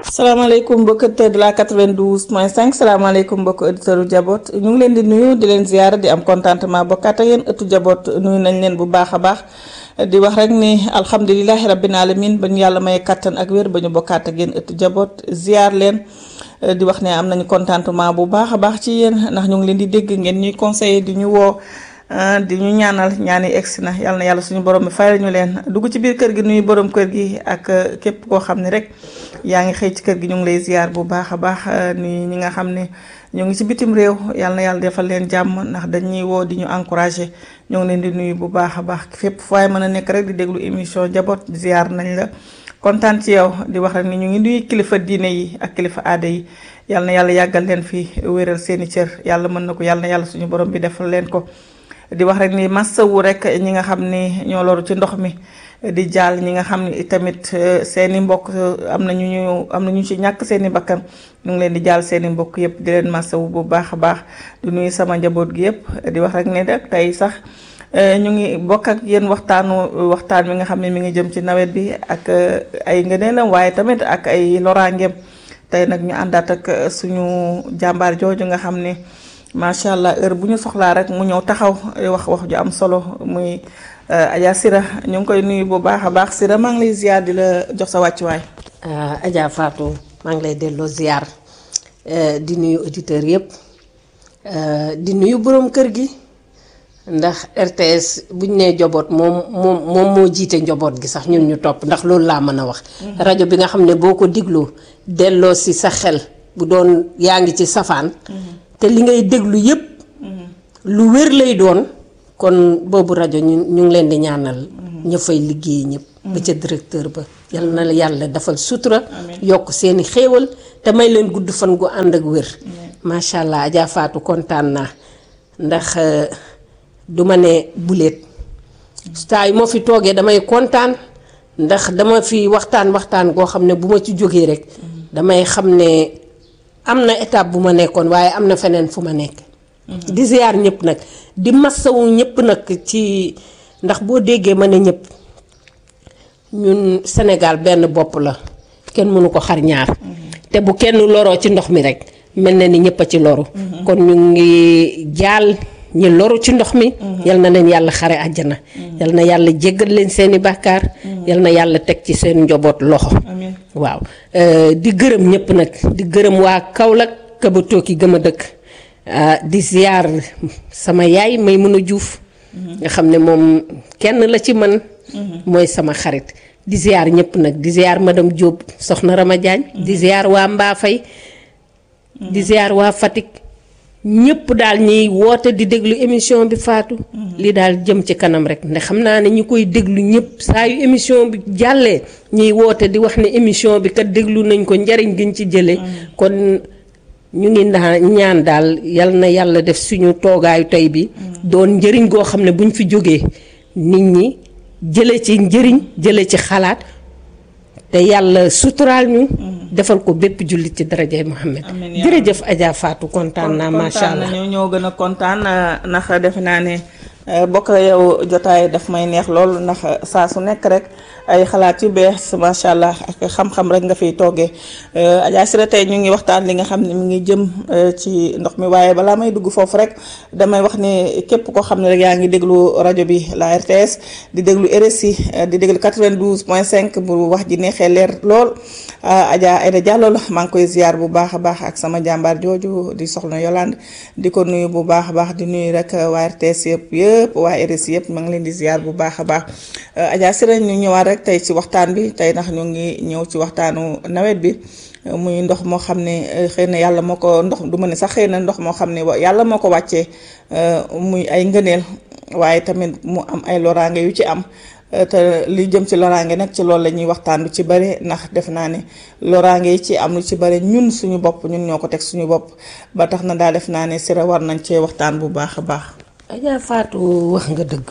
salaamaaleykum mbokk auditeur de la 92 point 5 salaamaaleykum mbokk auditeur u jaboot ñu ngi leen di nuyu di leen ziyaara di am contentement bokkaat ak yéen ëttu jaboot nuyu nañ leen bu baax a baax di wax rek ni alhamdulilahi rabbil alamin ba ñu yàlla may kattan ak wér ba ñu bokkaat ak yéen ëttu jaboot ziyaar leen di wax ne am nañu contentement bu baax a baax ci yéen ndax ñu ngi leen di dégg ngeen ñuy conseiller di ñu woo di ñu ñaanal ñaani egsi na yàlla na yàlla suñu borom bi fayal ñu leen dugg ci biir kër gi nuyu borom kër gi ak képp koo xam ne rek yaa ngi xëy ci kër gi ñu ngi lay ziar bu baax a baax ni ñi nga xam ne ñu ngi ci bitim réew yàlla na yàlla defal leen jàmm ndax dañuy woo di ñu encouragé ñoo ngi leen di nuyu bu baax a baax fépp fooy mën a nekk rek di déglu émission njaboot ziar nañ la kontaan ci yow di wax rek ni ñu ngi nuyu kilifa diine yi ak kilifa aada yi yàlla na yàlla yàggal leen fi wéral seeni cër yàlla mën na ko yàlla na yàlla suñu borom bi defal leen ko di wax rek ni massawu rek ñi nga xam ni ñoo loru ci ndox mi di jaal ñi nga xam ni tamit seeni mbokk am na ñu ñu am na ñu ci ñàkk seeni bakkan ñu ngi leen di jaal seeni mbokk yëpp di leen massawu bu baax a baax di nuyu sama njaboot gi yëpp di wax rek ne rek tey sax ñu ngi bokk ak yéen waxtaanu waxtaan mi nga xam ne mi ngi jëm ci nawet bi ak ay ngëneelam waaye tamit ak ay loraangeem tey nag ñu àndaat ak suñu jàmbaar jooju nga xam ne macha allah heure bu ñu soxlaa rek mu ñëw taxaw wax wax ju am solo muy Adja Sira ñu ngi koy nuyu bu baax a baax Sira maa ngi lay ziar di la jox sa wàccuwaay. Adja Fatou maa ngi lay delloo ziar di nuyu auditeurs yëpp di nuyu borom kër gi ndax RTS bu ñu nee njaboot moom moom moom moo jiite njaboot gi sax ñun ñu topp ndax loolu laa mën a wax. rajo bi nga xam ne boo ko digloo delloo si sa xel bu doon yaa ngi ci safaan. te li ngay déglu yépp lu wér lay doon kon boobu rajo ñu ñu ngi leen di ñaanal ña fay liggéey ñëpp ba ca directeur ba yal na yàlla defal sutura yokk seeni xéewal te may leen gudd fan gu ànd ak wér macha allah Adja Fatou kontaan naa ndax duma ne buleet saa yu ma fi toogee damay kontaan ndax dama fi waxtaan waxtaan goo xam ne bu ma ci jógee rek damay xam ne am na étape bu ma nekkoon waaye am na feneen fu ma nekk. di ziar ñëpp nag di massawu ñëpp nag ci ndax boo déggee ma ne ñëpp ñun Sénégal benn bopp la kenn mënu ko xar ñaar. te bu kenn loroo ci ndox mi rek mel na ni ñëpp a ci loru. kon ñu ngi jaal ñi loru ci ndox mi. yal na leen yàlla xare àjjana. yal na yàlla jéggal leen seeni bàkkaar. yal na yàlla teg ci seen njaboot loxo. waaw di gërëm ñëpp nag di gërëm waa Kaolack ka ba tooki gëm a dëkk di ziar sama yaay may mën a juuf nga xam ne moom kenn la ci man mooy sama xarit di ziar ñëpp nag di ziar madame Diop soxna Rama Diagne di ziar waa Mbaafay di ziar waa Fatick ñëpp daal ñiy woote di déglu émission bi faatu li daal jëm ci kanam rek ndax xam naa ne ñi koy déglu ñëpp saa yu émission bi jàllee ñiy woote di wax ne émission bi kat déglu nañ ko njariñ giñ ci jëlee kon ñu ngi ndaa ñaan daal yal na yàlla def suñu toogaayu tey bi doon njëriñ goo xam ne buñ fi jógee nit ñi jële ci njëriñ jële ci xalaat te yàlla suturaal ñu defal ko bépp jullit ci darajay Muhammad jërëjëf Adja Fatou kontaan naa macha allah ñoo ñoo gën a kontaan ndax defe naa ne bokk yow jotaay daf may neex lool ndax saa su nekk rek ay xalaat yu bees macha allah ak xam-xam rek nga fiy toggee Adja Sira tey ñu ngi waxtaan li nga xam ne mi ngi jëm ci ndox mi waaye balaa may dugg foofu rek damay wax ne képp koo xam ne rek yaa ngi déglu rajo bi la RTS di déglu RSI di déglu 92 point 5 bu wax ji neexee leer lool Adja Aïda Diallo la maa ngi koy ziar bu baax a baax ak sama jàmbaar jooju di soxna Yolande di ko nuyu bu baax a baax di nuyu rek waa RTS yëpp yëpp waa RSI yëpp maa ngi leen di ziar bu baax a baax Adja Sira ñu ñëwaat rek tey ci waxtaan bi tey ndax ñu ngi ñëw ci waxtaanu nawet bi muy ndox moo xam ne xëy na yàlla moo ko ndox du ma ne sax xëy na ndox moo xam ne yàlla moo ko wàccee muy ay ngëneel waaye tamit mu am ay loraange yu ci am te li jëm ci loraange nag ci loolu la ñuy waxtaan lu ci bëri ndax def naa ne loraange yi ci am lu ci bëri ñun suñu bopp ñun ñoo ko teg suñu bopp ba tax na daal def naa ne Sira war nañ cee waxtaan bu baax a baax. Adja Fatou wax nga dëgg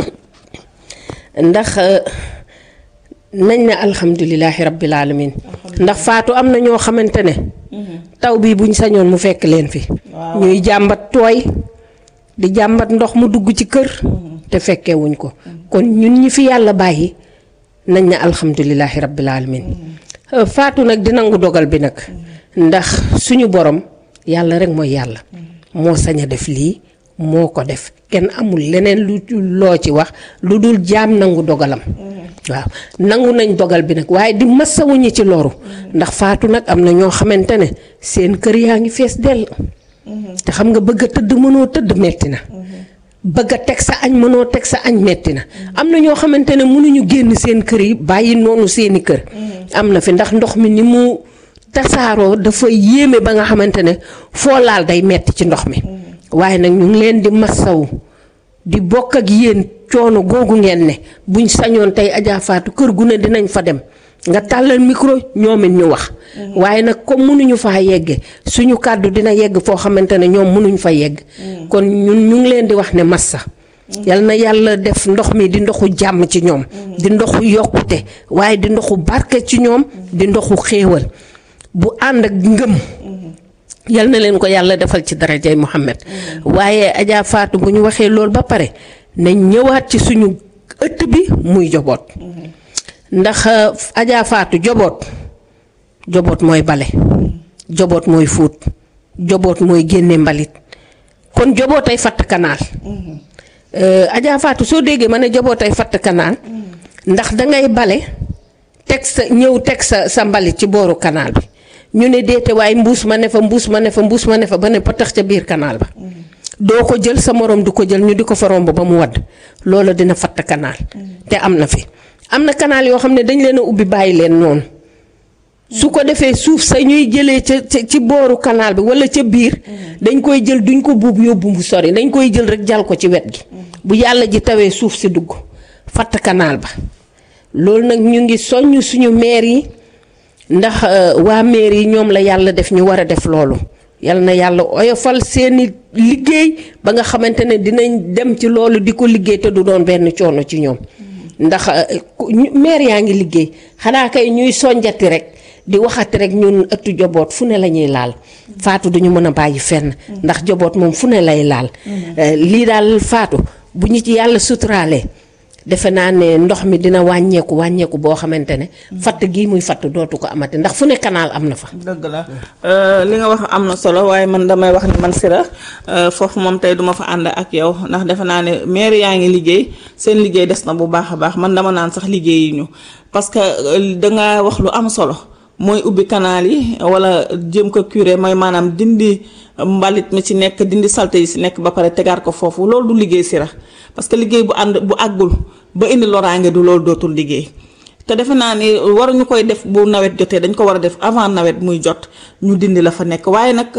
ndax nañ ne alhamdulilahi rabbil alamin ndax Fatou am na ñoo xamante ne. taw bii buñ sañoon mu fekk leen fi. ñuy jàmbat tooy di jàmbat ndox mu dugg ci kër. te fekkee wuñ ko kon ñun ñi fi yàlla bàyyi nañ ne alhamdulilahi rabbil alamin faatu nag di nangu dogal bi nag ndax suñu borom yàlla rek mooy yàlla moo sañ a def lii moo ko def kenn amul leneen lu loo ci wax lu dul jaam nangu dogalam waaw nangu nañ dogal bi nag waaye di masawuñu ci loru ndax faatu nag am na ñoo xamante ne seen kër yaa ngi fees dell te xam nga bëgg a tëdd mënoo tëdd metti na bëgg a teg sa añ mënoo teg sa añ metti na am na ñoo xamante ne mënuñu génn seen kër yi bàyyi noonu seeni kër am na fi ndax ndox mi ni mu tasaaroo dafa yéeme ba nga xamante ne foo laal day metti ci ndox mi waaye nag ñu ngi leen di masawu di bokk ak yéen coono googu ngeen ne buñ sañoon tey Adja Fatou kër gu ne dinañ fa dem nga tàllal micro ñoom it ñu wax. waaye nag comme mënuñu faa yegge suñu kàddu dina yegg foo xamante ne ñoom mënuñ fa yegg. kon ñun ñu ngi leen di wax ne massa. yal na yàlla def ndox mi di ndoxu jàmm ci ñoom. di ndoxu yokkute waaye di ndoxu barke ci ñoom. di ndoxu xéewal bu ànd ak ngëm. yal na leen ko yàlla defal ci darajay Muhammad waaye Adja Fatou bu ñu waxee loolu ba pare nañ ñëwaat ci suñu ëtt bi muy joboot. ndax Adja Fatou joboot joboot mooy bale joboot mooy fóot joboot mooy génne mbalit kon jobootay fatt kanaal Adja Fatou soo déggee ma ne jobootay fatt kanaal ndax dangay bale teg sa ñëw teg sa sa mbalit ci booru kanaal bi ñu ne déete waaye mbuus ma ne fa mbuus ma ne fa mbuus ma ne fa ba ne patax ca biir kanaal ba doo ko jël sa morom du ko jël ñu di ko fa romb ba mu wadd loolu dina fatt kanaal te am na fi am na canal yoo xam ne dañ leen a ubbi bàyyi leen noonu su ko defee suuf sa ñuy jëlee ca ci booru canal bi wala ca biir dañ koy jël duñ ko buub yóbbu mu sori dañ koy jël rek jal ko ci wet gi bu yàlla ji tawee suuf si dugg fatt canal ba loolu nag ñu ngi soññ suñu maire yi ndax waa maire yi ñoom la yàlla def ñu war a def loolu yal na yàlla oyofal seeni liggéey ba nga xamante ne dinañ dem ci loolu di ko liggéey te du doon benn coono ci ñoom ndax maire yaa ngi liggéey xanaa kay ñuy sonjati rek di waxati rek ñun ëttu joboot fu ne la ñuy laal faatu duñu mën a bàyyi fenn ndax joboot moom fu ne lay laal lii daal faatu bu ñu ci yàlla suturaalee defe naa ne ndox mi dina wàññeeku wàññeeku boo xamante ne fatt gii muy fatt dootu ko amati ndax fu ne canal am na fa dëgg la li nga wax am na solo waaye man damay wax ni man Sira foofu moom tey duma fa ànd ak yow ndax defe naa ne maire yaa ngi liggéey seen liggéey des na bu baax a baax man dama naan sax liggéey yi ñu parce que danga wax lu am solo mooy ubbi canal yi wala jëm ko curé mooy maanaam dindi mbalit mi ci nekk dindi salte yi ci nekk ba pare tegaat ko foofu loolu du liggéey Sira parce que liggéey bu ànd bu àggul ba indi loraange du loolu dootul liggéey te defe naa ni waruñu koy def bu nawet jotee dañ ko war a def avant nawet muy jot ñu dindi la fa nekk waaye nag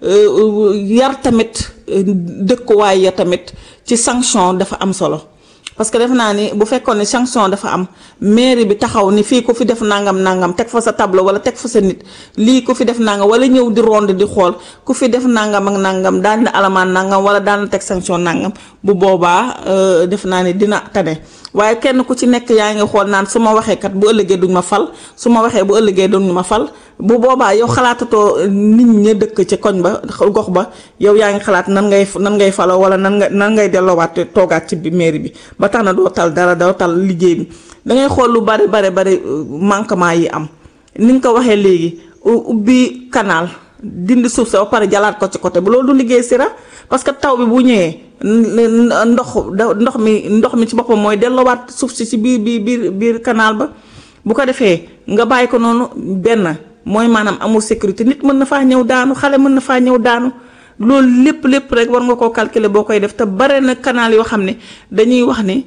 yar tamit dëkkuwaay ya tamit ci sanction dafa am solo parce que defe naa ni bu fekkoon ne sanction dafa am mairie bi taxaw ni fii ku fi def nangam nangam teg fa sa tableau wala teg fa sa nit lii ku fi def nangam wala ñëw di ronde di xool ku fi def nangam ak nangam daal na alamaan nangam wala daal na teg sanction nangam bu boobaa def naa ni dina tane waaye kenn ku ci nekk yaa ngi xool naan su ma waxee kat bu ëllëgee duñ ma fal su ma waxee bu ëllëgee duñ ma fal bu boobaa yow xalaatatoo nit ña dëkk ci koñ ba gox ba yow yaa ngi xalaat nan ngay nan ngay faloo wala nan nga nan ngay delloowaat toogaat ci bi mairie bi ba tax na doo tal dara doo tal liggéey bi dangay xool lu bari bari bari manquement yi am ni nga ko waxee léegi ubbi canal dindi suuf sa ba pare jalaat ko ci côté bi loolu du liggéey Sira parce que taw bi bu ñëwee ndox ndox mi ndox mi ci boppam mooy delloowaat suuf si ci biir biir biir biir canal ba bu ko defee nga bàyyi ko noonu benn mooy maanaam amul sécurité nit mën na faa ñëw daanu xale mën na faa ñëw daanu loolu lépp lépp rek war nga koo calculer boo koy def te bare na canal yoo xam ne dañuy wax ni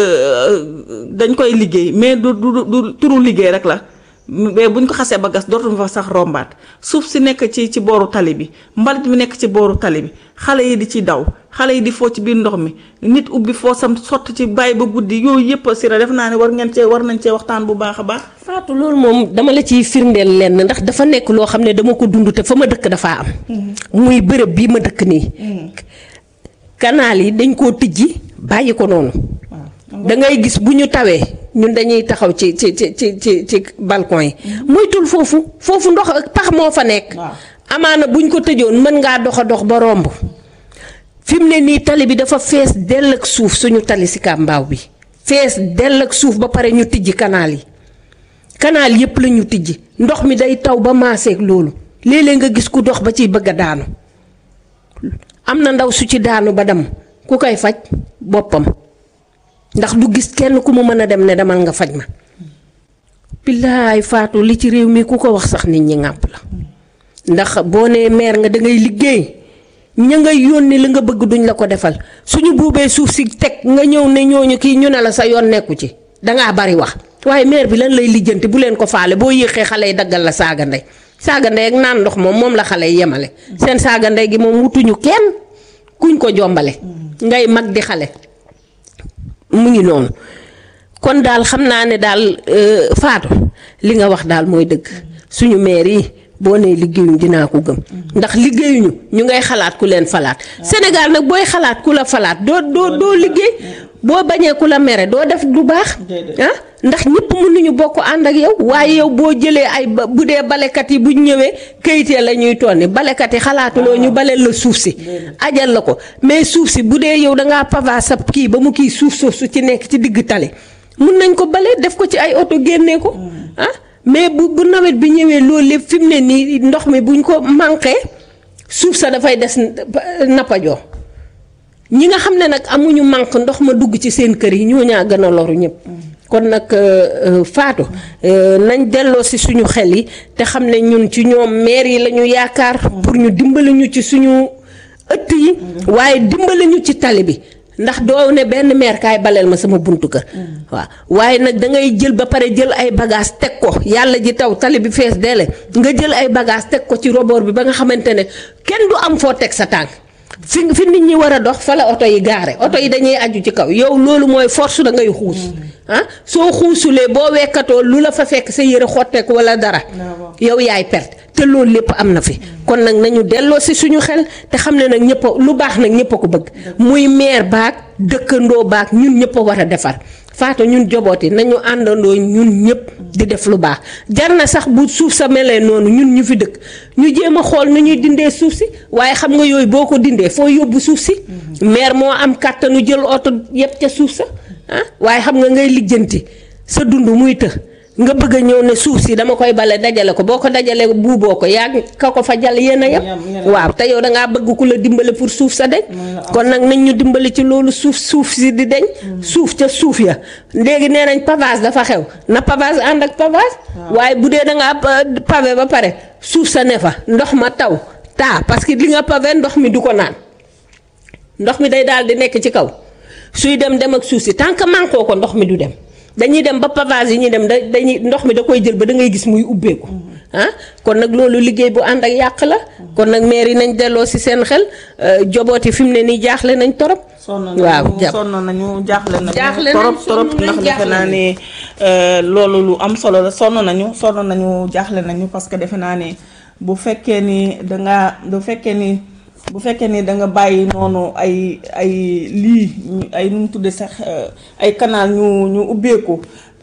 dañ koy liggéey mais du du du turu liggéey rek la mais buñ ko xasee ba gas dootuñu fa sax rombaat suuf si nekk ci ci booru tali bi mbalit mi nekk ci booru tali bi xale yi di ci daw xale yi di foo ci biir ndox mi nit ubbi foo sam sotti ci bàyyi ba guddi yooyu yëpp Sira def naa ne war ngeen cee war nañ cee waxtaan bu baax a baax. Fatou loolu moom dama la ciy firndeel lenn ndax dafa nekk loo xam ne dama ko dund te fa ma dëkk dafaa am. muy bërëb bii ma dëkk nii. kanaal yi dañ koo tijji bàyyi ko noonu. da ngay gis bu ñu tawee ñun dañuy taxaw ci ci ci ci ci ci balcon yi. moytul foofu foofu ndox pax moo fa nekk. amaana buñ ko tëjoon mën ngaa dox a dox ba romb. fi mu ne nii tali bi dafa fees dell ak suuf suñu tali si kàmbaaw bi. fees dell ak suuf ba pare ñu tijji kanaal yi. canal yépp la ñu tijji ndox mi day taw ba maaseeg loolu léeg-léeg nga gis ku dox ba ciy bëgg a daanu am na ndaw su ci daanu ba dem ku koy faj boppam ndax du gis kenn ku mu mën a dem ne demal nga faj ma billaay faatu li ci réew mi ku ko wax sax nit ñi ŋàpp la ndax boo nee maire nga da ngay liggéey ña ngay yónni li nga bëgg duñ la ko defal suñu buubee suuf si teg nga ñëw ne ñooñu kii ñu ne la sa yoon nekku ci dangaa bari wax waaye maire bi lan lay lijjanti bu leen ko faale boo yéexee xale yi daggal la saaga ndey saaga ndey ak naan ndox moom moom la xale yi yemale seen saaga ndey gi moom wutuñu kenn kuñ ko jombale ngay mag di xale mu ngi noonu kon daal xam naa ne daal faatu li nga wax daal mooy dëgg suñu maire yi boo nee liggéeyuñ dinaa ko gëm ndax liggéeyuñu ñu ngay xalaat ku leen falaat Sénégal nag booy xalaat ku la falaat doo doo doo liggéey boo bañee ku la mere doo def du baax ah ndax ñëpp mënuñu bokk ànd ak yow waaye yow boo jëlee ay ba bu dee balekat yi buñ ñëwee kayitee la ñuy tonni balekat yi xalaatuloo ñu baleel la suuf si ajal la ko mais suuf si bu dee yow dangaa pava sa kii ba mu kii suuf suuf su ci nekk ci digg tali mun nañ ko bale def ko ci ay oto génnee ko ah mais bu bu nawet bi ñëwee loolu lépp fi mu ne nii ndox mi buñ ko manqué suuf sa dafay des nappajoo ñi nga xam ne nag amuñu manque ndox ma dugg ci seen kër yi ñoo ñaa gën a loru ñëpp kon nag faatu nañ delloo si suñu xel yi te xam ne ñun ci ñoom maire yi la ñu yaakaar pour ñu dimbali ñu ci suñu ëtt yi waaye dimbali ñu ci tali bi ndax doo ne benn maire kaay baleel ma sama buntu kër waaw waaye nag da ngay jël ba pare jël ay bagage teg ko yàlla ji taw tali bi fees deele nga jël ay bagage teg ko ci roboor bi ba nga xamante ne kenn du am foo teg sa tànk fi fi nit ñi war a dox fa la oto yi gaare oto yi dañuy aju ci kaw yow loolu mooy force da ngay xuus ah soo xuusulee boo wekkatoo lu la fa fekk sa yëre xotteeku wala dara yow yaay perte te loolu lépp am na fi kon nag nañu delloo si suñu xel te xam ne nag ñëpp lu baax nag ñëpp a ko bëgg muy maire baag dëkkandoo baag ñun ñëpp a war a defar faatu ñun jobooti nañu àndandoo ñun ñëpp di def lu baax jar na sax bu suuf sa melee noonu ñun ñu fi dëkk ñu jéem a xool nu ñuy dindee suuf si waaye xam nga yooyu boo ko dindee foo yóbbu suuf si maire moo am kàttanu jël oto yëpp ca suuf sa ah waaye xam nga ngay lijjanti sa dund muy të nga bëgg a ñëw ne suuf si dama koy bale dajale ko boo ko dajalee buuboo ko yaa ka ko fa jàll yéen a yem waaw te yow dangaa bëgg ku la dimbale pour suuf sa deñ kon nag nañ ñu dimbali ci loolu suuf suuf si di deñ suuf ca suuf ya léegi nee nañ pavage dafa xew na pavage ànd ak pavage waaye bu dee dangaa pavé ba pare suuf sa ne fa ndox ma taw taa parce que li nga pavé ndox mi du ko naan ndox mi day daal di nekk ci kaw suy dem dem ak suuf si tant que manquoo ko ndox mi du dem dañuy dem ba pavage yi ñuy dem da dañuy ndox mi da koy jël ba da ngay gis muy ubbeeku ah kon nag loolu liggéey bu ànd ak yàq la kon nag maire yi nañ delloo si seen xel jobooti fi mu ne nii jaaxle nañ torop waaw sonn nañu jaaxle nañu jaaxle torop torop ndax defe naa ne loolu lu am solo la sonn nañu sonn nañu jaaxle nañu parce que defe naa ne bu fekkee ni dangaa bu fekkee ni bu fekkee ni da nga bàyyi noonu ay ay lii ay nu mu tuddee sax ay canal ñu ñu ubbeeku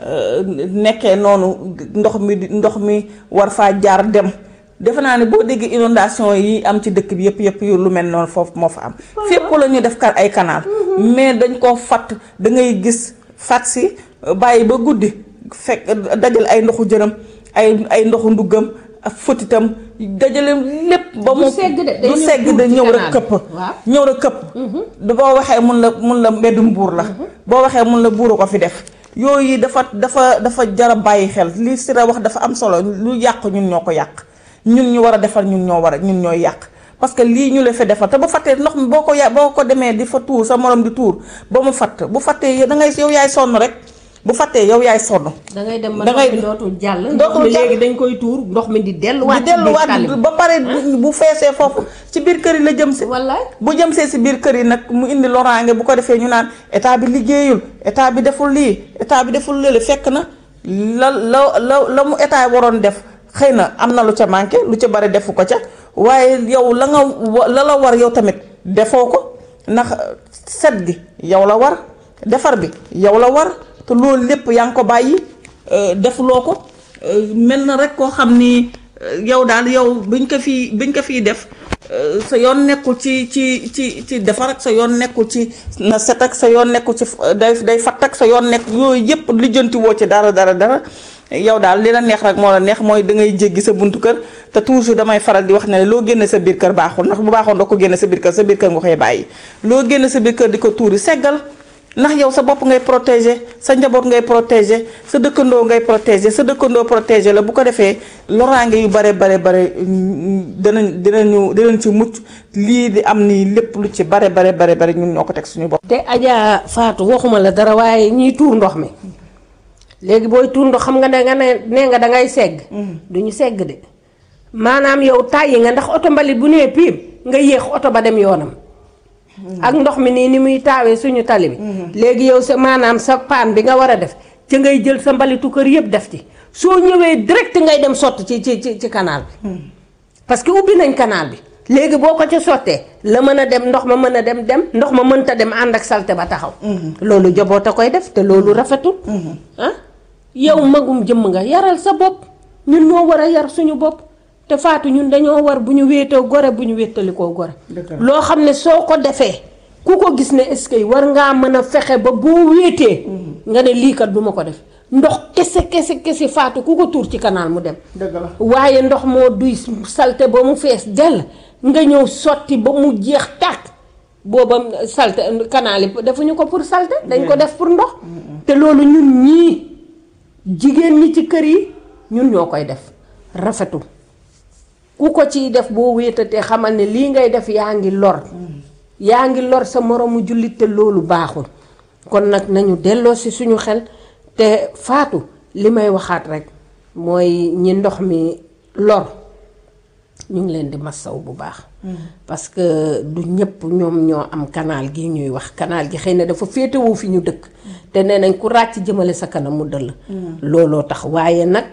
nekkee noonu ndox mi ndox mi war faa jaar dem defe naa ne boo déggee inondation yi am ci dëkk bi yëpp yëpp yu lu mel noonu foofu moo fa am fépp la ñu def kar ay canal mais dañ koo fatt da ngay gis fat si bàyyi ba guddi fekk dajal ay ndoxu jërëm ay ay ndoxu nduggam ak fëtitam dajale lépp ba mu du segg da ñëw rek këpp ñëw rek këpp boo waxee mun la mun la mbeddum buur la boo waxee mun la buuru ko fi def yooyu dafa dafa dafa jara bàyyi xel li Sira wax dafa am solo lu yàq ñun ñoo ko yàq ñun ñu war a defar ñun ñoo war a ñun ñooy yàq parce que lii ñu la fi defar te bu fattee ndox mi boo ko ya boo ko demee di fa tuur sa morom di tuur ba mu fatt bu fattee da ngay yow yaay sonn rek bu fattee yow yaay sonn. da ngay dem ba ndox mi dootul jàll. dootul jàll léegi dañ koy tuur ndox mi di delluwaat. di delluwaat ba pare bu feesee foofu ci biir kër yi la jëm si. wallaay bu jëm see si biir kër yi nag mu indi loraange bu ko defee ñu naan état bi liggéeyul état bi deful lii état bi deful lële fekk na la la la la mu état waroon def xëy na am na lu ca manqué lu ca bari defu ko ca waaye yow la nga la la war yow tamit defoo ko ndax set gi yow la war defar bi yow la war. te loolu lépp yaa ngi ko bàyyi defuloo ko mel na rek koo xam ni yow daal yow biñ ko fii biñ ko fii def sa yoon nekkul ci ci ci ci defar ak sa yoon nekkul ci na set ak sa yoon nekkul ci day day fatt ak sa yoon nekk yooyu yëpp lijjanti woo ci dara dara dara yow daal li la neex rek moo la neex mooy da ngay jéggi sa buntu kër te toujours damay faral di wax ne loo génne sa biir kër baaxul ndax bu baaxoon doo ko génne sa biir kër sa biir kër nga koy bàyyi loo génne sa biir kër di ko tuuri seggal ndax yow sa bopp ngay protéger sa njaboot ngay protéger sa dëkkandoo ngay protéger sa dëkkandoo protéger la bu ko defee loraange yu bare bare bare dinañ dinañu dinañ ci mucc lii di am nii lépp lu ci bare bare bare bare ñun ñoo ko teg suñu bopp. te Adja Fatou waxuma la dara waaye ñiy tuur ndox mi léegi booy tuur ndox xam nga ne nga ne nee nga dangay segg. du ñu segg de maanaam yow tàyyi nga ndax oto mbalit bu nee piim nga yéex oto ba dem yoonam. ak ndox mi nii ni muy taawee suñu tali bi. léegi yow sa maanaam sa paan bi nga war a def ci ngay jël sa mbalitu kër yëpp def ci soo ñëwee direct ngay dem sotti ci ci ci ci canal bi. parce que ubbi nañ canal bi. léegi boo ko ca sottee la mën a dem ndox ma mën a dem dem ndox ma mënta dem ànd ak salte ba taxaw. loolu jaboot a koy def te loolu rafetul. ah yow magum jëmm nga yaral sa bopp ñun ñoo war a yar suñu bopp. te faatu ñun dañoo war bu ñu wéetoo gore bu ñu wéttalikoo gore loo xam ne soo ko defee ku ko gis ne est-ce que war ngaa mën a fexe ba boo wéetee nga ne lii kat du ma ko def ndox kese kese kese faatu ku ko tuur ci canal mu dem waaye ndox moo duy salte ba mu fees dell nga ñëw sotti ba mu jeex tàkk booba salte canal yi defuñu ko pour salte dañ ko def pour ndox te loolu ñun ñii jigéen ñi ci kër yi ñun ñoo koy def rafetul ku ko ciy def boo wéetatee xamal ne lii ngay def yaa ngi lor yaa ngi lor sa moroomu jullit te loolu baaxul kon nag nañu delloo si suñu xel te faatu li may waxaat rek mooy ñi ndox mi lor ñu ngi leen di massaw bu baax parce que du ñëpp ñoom ñoo am canal gi ñuy wax canal gi xëy na dafa féetewoo fi ñu dëkk te nee nañ ku ràcc jëmale sa kanam mu dëll looloo tax waaye nag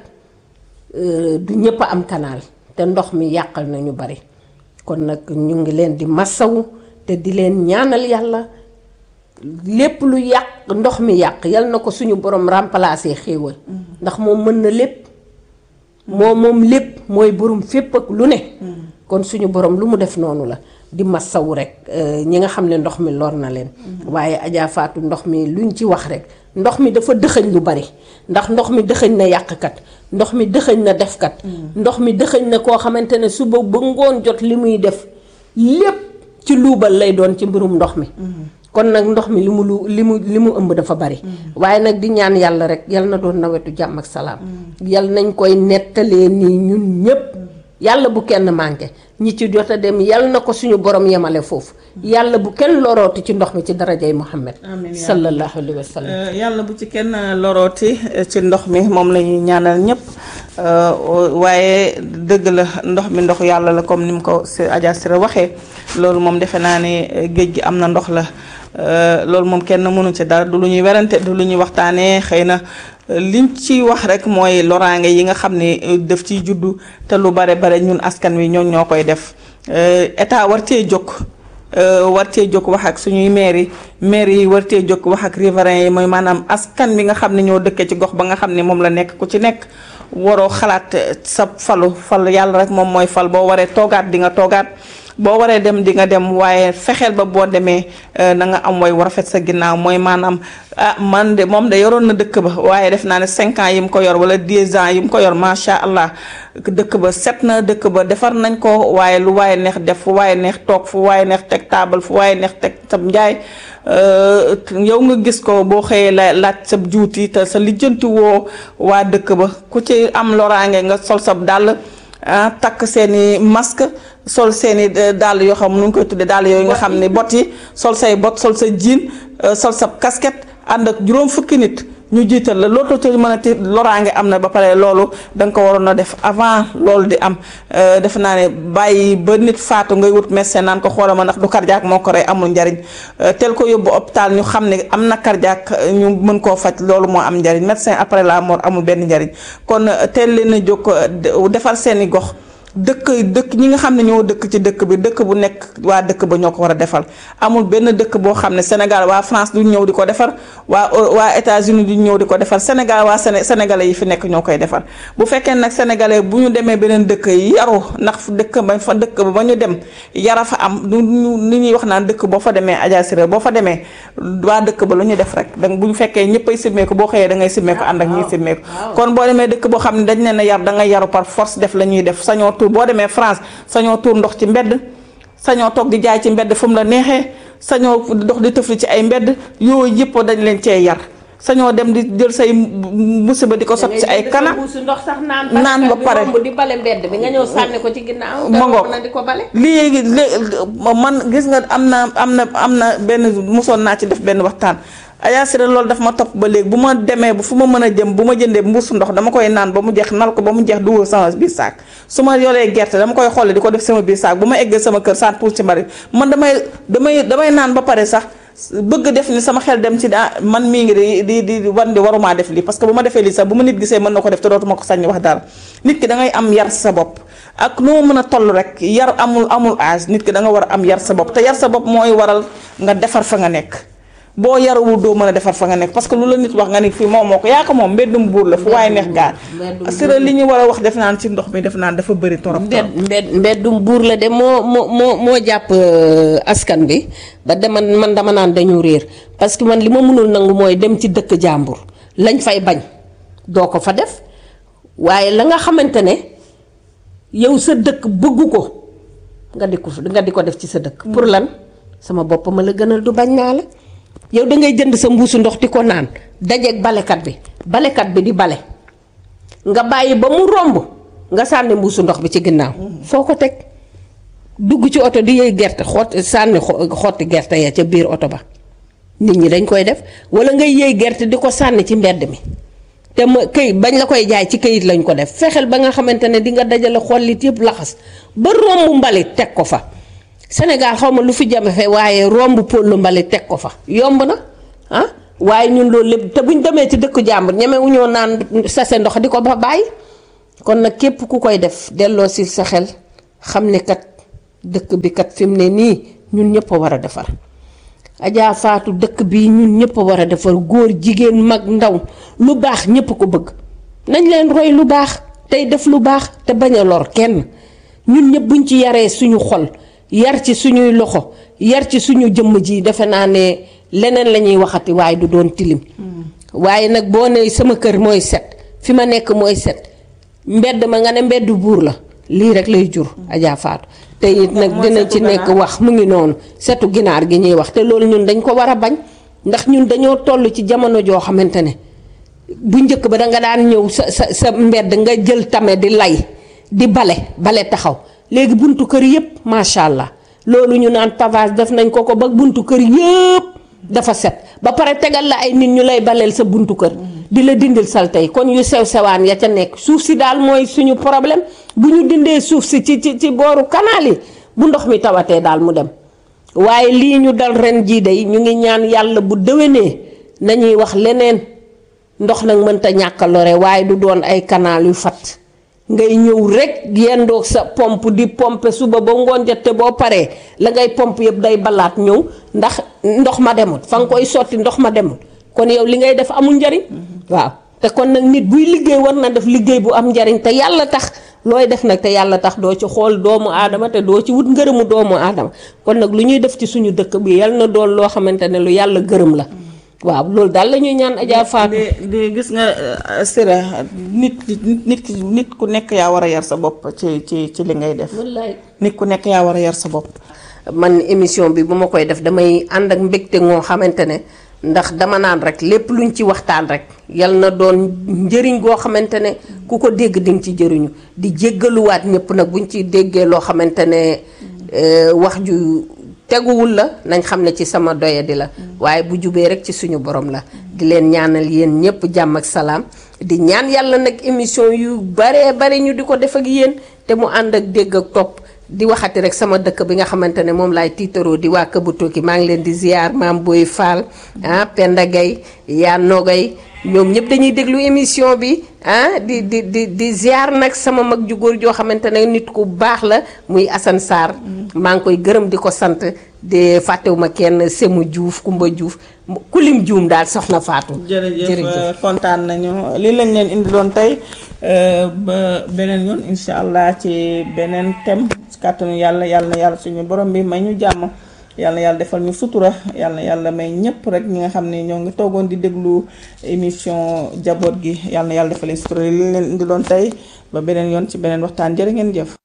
du ñëpp a am canal te ndox mi yàqal na ñu bari kon nag ñu ngi leen di massawu te di leen ñaanal yàlla lépp lu yàq ndox mi yàq yal na ko suñu borom remplacer xéewal ndax moom mën na lépp moo moom lépp mooy borom fépp ak lu ne kon suñu borom lu mu def noonu la di massawu rek ñi nga xam ne ndox mi lor na leen waaye Adja Fatou ndox mi luñ ci wax rek ndox mi dafa dëxëñ lu bari ndax ndox mi dëxëñ na yàqkat ndox mi dëxëñ na defkat ndox mi dëxëñ na koo xamante ne suba ba ngoon jot li muy def lépp ci luubal lay doon ci mbirum ndox mi kon nag ndox mi li mu lu li mu li mu ëmb dafa bari waaye nag di ñaan yàlla rek yal na doon nawetu jàmm ak salaam yal nañ koy nettalee nii ñun ñépp yàlla bu kenn manqué ñi ci jot a dem yal na ko suñu borom yemale foofu yàlla bu kenn lorooti ci ndox mi ci darajay Muhammad sallallahu alayhi wa sallam yàlla bu ci kenn lorooti ci ndox mi moom la ñuy ñaanal ñëpp waaye dëgg la ndox mi ndox yàlla la comme ni mu ko si Adja Sira waxee loolu moom defe naa ne géej gi am na ndox la loolu moom kenn mënu ci dara du lu ñuy werante du lu ñuy waxtaanee xëy na liñ ci wax rek mooy loraange yi nga xam ne daf ciy juddu te lu bare bare ñun askan wi ñoo ñoo koy def état war cee jóg war cee jóg wax ak suñuy maire yi maire yi war cee jóg wax ak riverains yi mooy maanaam askan bi nga xam ne ñoo dëkkee ci gox ba nga xam ne moom la nekk ku ci nekk waroo xalaat sa falu fal yàlla rek moom mooy fal boo waree toogaat di nga toogaat boo waree dem di nga dem waaye fexeel ba boo demee na nga am way war rafet sa ginnaaw mooy maanaam ah man de moom de yoroon na dëkk ba waaye def naa ne cinq ans yi mu ko yor wala dix ans yi mu ko yor macha allah dëkk ba set na dëkk ba defar nañ ko waaye lu waaye neex def fu waaye neex toog fu waaye neex teg taabal fu waaye neex teg sam njaay yow nga gis ko boo xëyee la laaj sa juuti te sa lijjanti woo waa dëkk ba ku ci am loraange nga sol sab dàll ah takk seeni masque sol seeni dàll yoo xam nu ngi koy tuddee dàll yooyu nga xam ne bot yi sol say bot sol sa jiin sol sa casquette ànd ak juróom fukki nit ñu jiital la loolu te mën a ti loraange am na ba pare loolu da nga ko waroon a def avant loolu di am defe naa ne bàyyi ba nit faatu ngay wut médecin naan ko xoolal ma ndax du cardiaque moo ko rey amul njariñ tel ko yóbbu hôpital ñu xam ne am na cardiaque ñu mën koo faj loolu moo am njariñ médecin après la mort amul benn njariñ kon teel leen a jóg defar seeni gox dëkk dëkk ñi nga xam ne ñoo dëkk ci dëkk bi dëkk bu nekk waa dëkk ba ñoo ko war a defal amul benn dëkk boo xam ne Sénégal waa France duñ ñëw di ko defar waa waa États-Unis duñ ñëw di ko defar Sénégal waa Séné sénégalais yi fi nekk ñoo koy defar bu fekkee nag sénégalais bu ñu demee beneen dëkk yi yaru ndax dëkk ba fa dëkk ba ñu dem yara fa am lu ñu li ñuy wax naan dëkk boo fa demee Adja Siré boo fa demee waa dëkk ba lu ñu def rek donc bu ñu fekkee ñëppay simmeeku boo xëyee da ngay simmeeku ànd ak ñiy simmeeku kon boo demee dëkk boo xam ne dañ leen a yar da ngay yaru par force def la ñuy def sañoo tuur boo demee France sañoo tuur ndox ci mbedd sañoo toog di jaay ci mbedd fu mu la neexee sañoo dox di tëfli ci ay mbedd yooyu yëpp dañ leen cee yar sañoo dem di jël say musiba di ko sot ci ay kana ndox sax naan naan ba pare di bale mbedd bi nga ñëw sànni ko ci ginnaaw ma ngoog na di ko bale léegi léegi man gis nga am na am na am na benn mosoon naa ci def benn waxtaan Adja Siré loolu daf ma topp ba léegi bu ma demee bu fu ma mën a jëm bu ma jëndee mbuusu ndox dama koy naan ba mu jeex nal ko ba mu jeex dugal sama biir saak su ma yoree gerte dama koy xoole di ko def sama biir saak bu ma eggee sama kër sant pour ci mari man damay damay damay naan ba pare sax bëgg def ni sama xel dem ci ah man mii ngi di di di wan di warumaa def lii parce que bu ma defee lii sax bu ma nit gisee mën na ko def te dootuma ko sañ wax dara nit ki da ngay am yar sa bopp ak noo mën a toll rek yar amul amul âge nit ki da nga war a am yar sa bopp te yar sa bopp mooy waral nga defar fa nga nekk boo yarawul doo mën a defar fa nga nekk parce que lu la nit wax nga ni fii moom moo ko yaa ko moom mbeddum buur la fu waaye neex gaar Siré li ñu war a wax def naan ci ndox mi def naan dafa bëri torop torop mbed mbeddum buur la de moo moo moo moo jàpp askan bi ba dama man dama naan dañu réer parce que man li ma mënul nangu mooy dem ci dëkk jàmbur lañ fay bañ doo ko fa def waaye la nga xamante ne yow sa dëkk bëggu ko nga di ko nga di ko def ci sa dëkk pour lan sama bopp ma la gënal du bañ naa la yow da ngay jënd sa mbuusu ndox di ko naan dajeeg balekat bi balekat bi di bale nga bàyyi ba mu romb nga sànni mbuusu ndox bi ci ginnaaw foo ko teg dugg ci oto di yëy gerte xott sànni xotti gerte ya ca biir oto ba nit ñi dañ koy def wala ngay yëy gerte di ko sànni ci mbedd mi te ma këyit bañ la koy jaay ci këyit lañ ko def fexeel ba nga xamante ne di nga dajale xollit yëpp laxas ba romb mbalit teg ko fa Sénégal xaw ma lu fi jafe waaye romb pollu mbalit teg ko fa yomb na ah waaye ñun loolu lépp te buñ demee ci dëkku jàmbur ñemewu ñoo naan sase ndox di ko ba bàyyi kon nag képp ku koy def delloo si sa xel xam ne kat dëkk bi kat fi mu ne nii ñun ñëpp a war a defar Adja Faatu dëkk bi ñun ñëpp a war a defar góor jigéen mag ndaw lu baax ñëpp ko bëgg nañ leen roy lu baax tey def lu baax te bañ a lor kenn ñun ñëpp buñ ci yaree suñu xol yar ci suñuy loxo yar ci suñu jëmm ji defe naa ne leneen la ñuy waxati waaye du doon tilim waaye nag boo ne sama kër mooy set fi ma nekk mooy set mbedd ma nga ne mbedd buur la lii rek lay jur Adja Faatu te it nag dina ci nekk wax mu ngi noonu setu ginaar gi ñuy wax te loolu ñun dañ ko war a bañ ndax ñun dañoo toll ci jamono joo xamante ne bu njëkk ba danga daan ñëw sa sa sa mbedd nga jël tame di lay di bale bale taxaw léegi buntu kër yëpp macha allah loolu ñu naan pavage def nañ ko ko ba buntu kër yëpp dafa set ba pare tegal la ay nit ñu lay baleel sa buntu kër di la dindil salte yi kon yu sew sewaan ya ca nekk suuf si daal mooy suñu problème bu ñu dindee suuf si ci ci ci booru kanaal yi bu ndox mi tawatee daal mu dem waaye lii ñu dal ren jii day ñu ngi ñaan yàlla bu déwénee nañuy wax leneen ndox nag mënta ñàkk a lore waaye du doon ay kanaal yu fat ngay ñëw rek yendoog sa pompe di pompe suba ba ngoon jot te boo paree la ngay pompe yëpp day balaat ñëw ndax ndox ma demul fa nga koy sotti ndox ma demul kon yow li ngay def amul njariñ waaw te kon nag nit buy liggéey war na def liggéey bu am njariñ te yàlla tax looy def nag te yàlla tax doo ci xool doomu aadama te doo ci wut ngërëmu doomu aadama kon nag lu ñuy def ci suñu dëkk bi yal na doon loo xamante ne lu yàlla gërëm la waaw loolu daal la ñuy ñaan Adja Fatou di di gis nga Siré nit nit ki nit ku nekk yaa war a yar sa bopp ci ci ci li ngay def wallaay nit ku nekk yaa war a yar sa bopp man émission bi bu ma koy def damay ànd ak mbégte ngoo xamante ne ndax dama naan rek lépp luñ ci waxtaan rek yal na doon njëriñ goo xamante ne ku ko dégg di nga ci jëriñu di jéggaluwaat ñëpp nag buñ ci déggee loo xamante ne wax ju teguwul la nañ xam ne ci sama doyadi la waaye bu jubee rek ci suñu borom la di leen ñaanal yéen ñëpp jàmm ak salaam di ñaan yàlla nag émission yu baree bari ñu di ko def ak yéen te mu ànd ak dégg ak topp di waxati rek sama dëkk bi nga xamante ne moom laay tiitaroo di waa Këbu Tokki maa ngi leen di ziar maam Boy Fall ah Penda Gueye yaa Nogay ñoom ñëpp dañuy déglu émission bi ah di di di di ziar nag sama mag ju góor joo xamante ne nit ku baax la muy Assane Sarr maa ngi koy gërëm di ko sant de fàttewuma kenn Semu Diouf Kumba Diouf kulim juum daal soxna Fatou. jërëjëf kontaan nañu lii lañ leen indiloon tey ba beneen yoon incha allah ci beneen thème ci kàttanu yàlla yàlla na yàlla suñu borom bi may ñu jàmm yàlla na yàlla defal ñu sutura yàlla na yàlla may ñëpp rek ñi nga xam ne ñoo ngi toogoon di déglu émission jaboot gi yàlla na yàlla defal leen sutura lii leen indiloon tey ba beneen yoon ci beneen waxtaan jërë ngeen jëf.